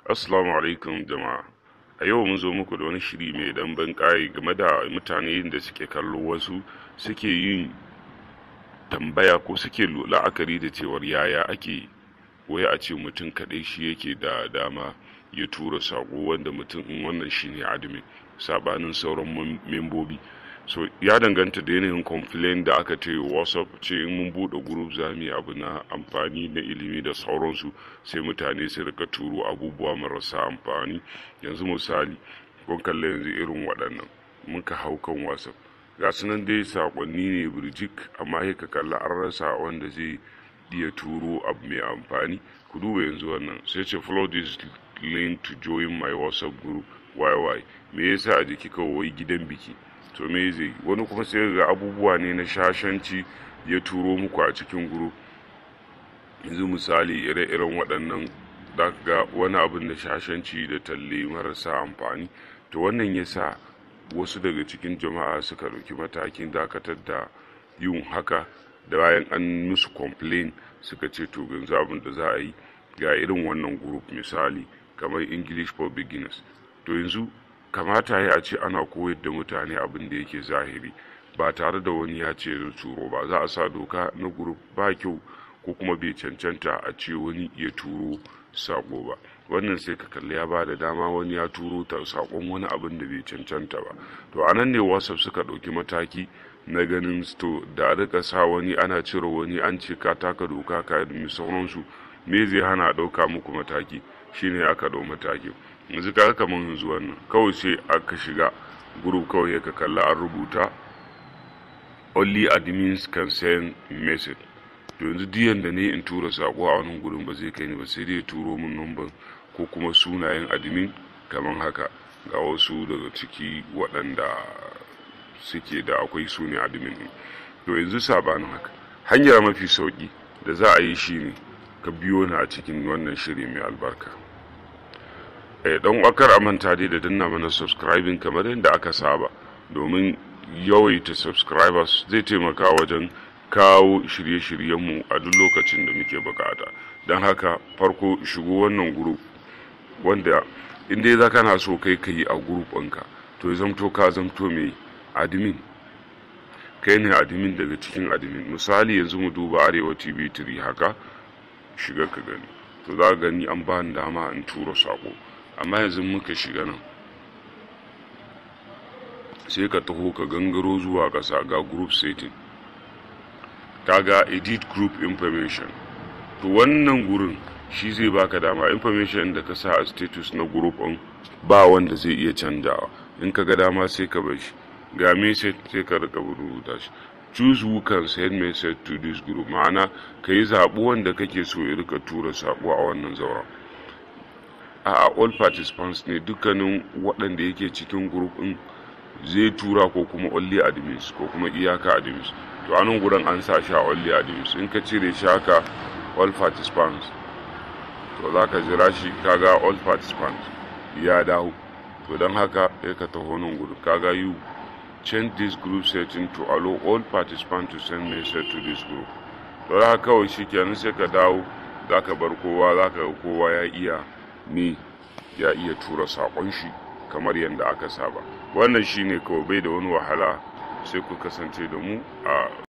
Assalamu alaikum jama'a. A yau mun zo muku da wani shiri mai dan ban ƙayi game da mutane da suke kallo wasu suke yin tambaya ko suke la'akari da cewar yaya ake wai a ce mutum kaɗai shi yake da dama ya tura saƙo wanda mutum in wannan shine admin sabanin sauran membobi. so ya danganta da yanayin complain da aka ce whatsapp ce in mun bude group za mu yi abu na amfani na ilimi da sauransu sai mutane su rika turo abubuwa marasa amfani yanzu misali kun kalla yanzu irin waɗannan muka hau kan whatsapp ga su nan dai sakonni ne birjik amma sai ka kalla an rasa wanda zai iya turo abu mai amfani ku duba yanzu wannan sai ce follow this link to join my whatsapp group yy me yasa a jiki kawai gidan biki to me zai wani kuma sai ga abubuwa ne na shashanci ya turo muku a cikin guru yanzu misali ire-iren waɗannan ga wani abin da shashanci da talle marasa amfani to wannan ya sa wasu daga cikin jama'a suka ɗauki matakin dakatar da yin haka da bayan an musu complain suka ce to yanzu abin da za a yi ga irin wannan group misali kamar english for beginners to yanzu kamata ya ce ana koyar da mutane abin da yake zahiri ba tare da wani ya ce da turo ba za a sa doka na grup ba kyau ko kuma bai cancanta a ce wani ya turo sako ba wannan sai ka kalli ya ba da dama wani ya turo ta sakon wani abin da bai cancanta ba to a nan ne whatsapp suka ɗauki mataki na ganin to da rika sa wani ana cire wani an ce ka taka doka ka yi sauransu me zai hana ɗauka muku mataki shine aka ɗau mataki yanzu kaga kamar yanzu wannan kawai sai aka shiga group kawai ya ka kalla an rubuta only admins can send message to yanzu diyan da ne in tura sako a wani gurin ba zai kai ni ba sai dai turo min number ko kuma sunayen admin kamar haka ga wasu daga ciki waɗanda suke da akwai su ne admin to yanzu sabanin haka hanyar mafi sauki da za a yi shine ka biyo ni a cikin wannan shiri mai albarka dan wakar a manta dai da danna mana subscribing kamar yadda aka saba domin yawaita subscribers zai taimaka wajen kawo shirye-shiryenmu a duk lokacin da muke bukata don haka farko shigo wannan group wanda inda za kana so kai ka yi a group ɗinka to zamto ka zamto mai admin kai ne admin daga cikin admin misali yanzu mu duba arewa tv 3 haka shiga ka gani to za gani an ba ni dama in tura sako amma yanzu muka shiga nan sai ka taho ka gangaro zuwa ƙasa ga group setting kaga edit group information to wannan gurin shi zai baka dama information da ka sa a status na group ɗin ba wanda zai iya canjawa in ka ga dama sai ka bar shi ga message sai ka rika rubuta shi choose who can send message to this group ma'ana ka yi zaɓi wanda kake so ya rika tura saƙo a wannan zauren a all participants ne dukkanin waɗanda yake cikin group ɗin zai tura ko kuma only admins ko kuma iyaka admins to a nan gurin an sa shi a only admins in ka cire shi haka all participants to za ka jira shi kaga all participants ya dawo to don haka ya ka taho nan gurin kaga you change this group setting to allow all participants to send message to this group to haka kawai shi kenan sai ka dawo za ka bar kowa za ka ga kowa ya iya ne ya iya tura saƙon shi kamar yadda aka saba wannan shine kawai bai da wani wahala sai ku kasance da mu a